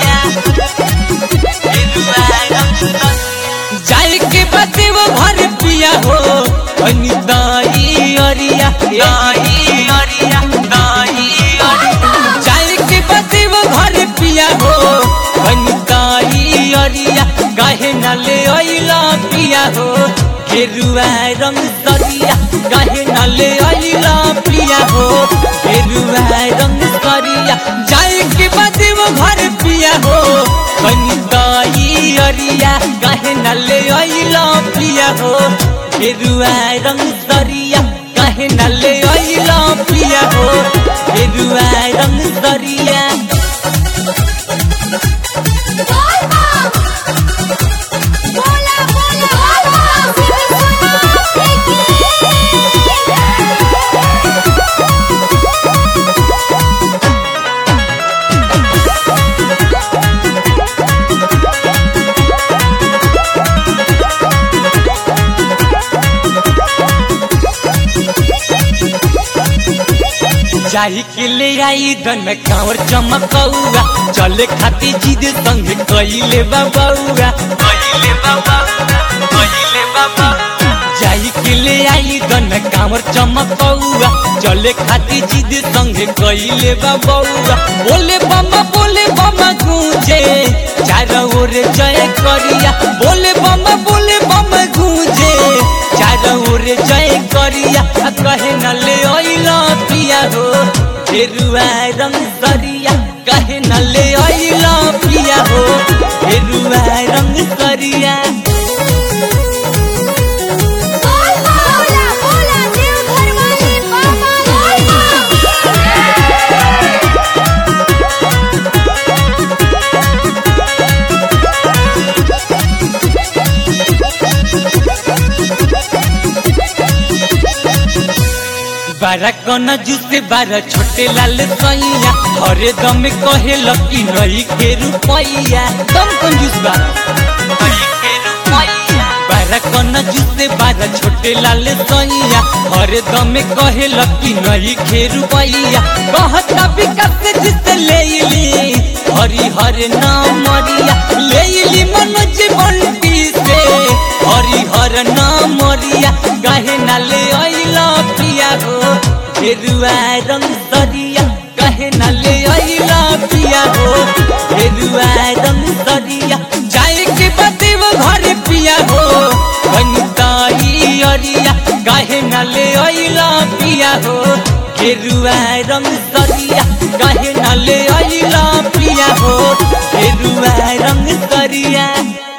सरिया गेरुआ रंग सरिया जाए के बदे वो घर पिया हो अनिताई अरिया दाई अरिया दाई अरिया जाए के बदे वो घर पिया हो अनिताई अरिया काहे न ले अइला पिया हो गेरुआ रंग सरिया काहे न ले अइला पिया हो गेरुआ रंग सरिया जाए के बदे वो घर पिया हो अनिताई अरिया काहे न ले अइला पिया हो गेरुआ रंग सरिया काहे न ले अइला पिया हो गेरुआ रंग सरिया बोला बोला जाही के ले आई धन में कांवर चमकौआ चले खाती जिद संग कइले बाबौआ कइले बाबा कइले बाबा जाही के ले आई धन में कांवर चमकौआ चले खाती जिद संग कइले बाबौआ बोले बम्मा बोले बम्मा गूंजे चारों ओर जय करिया बोले बम्मा बोले बम्मा गूंजे चारों ओर जय करिया आ कहे न ले अइला पिया हो फेरुआ रंग सरिया कहे न ले अइला पिया हो फेरुआ रंग सरिया बोला बोला देवघर वाले बाबा बारह कन जूसे बारह छोटे लाल सैया हरे दम कहे लकी नहीं के रुपैया दम कंजूस बा नहीं के रुपैया बारह कन जूसे बारह छोटे लाल सैया हरे दम कहे लकी नहीं के रुपैया कहता विकास जिसे ले ली हरी हर नाम मरिया ले ली मनोज बंटी से हरी हर नाम मरिया कहे ना ले अइला पिया हो फेरुआ रंग सरिया कहे न ले अइला पिया हो फेरुआ रंग सरिया जाए के बदे वो घर पिया हो बनिताई अरिया कहे न ले अइला पिया हो फेरुआ रंग सरिया कहे न ले अइला पिया हो फेरुआ रंग सरिया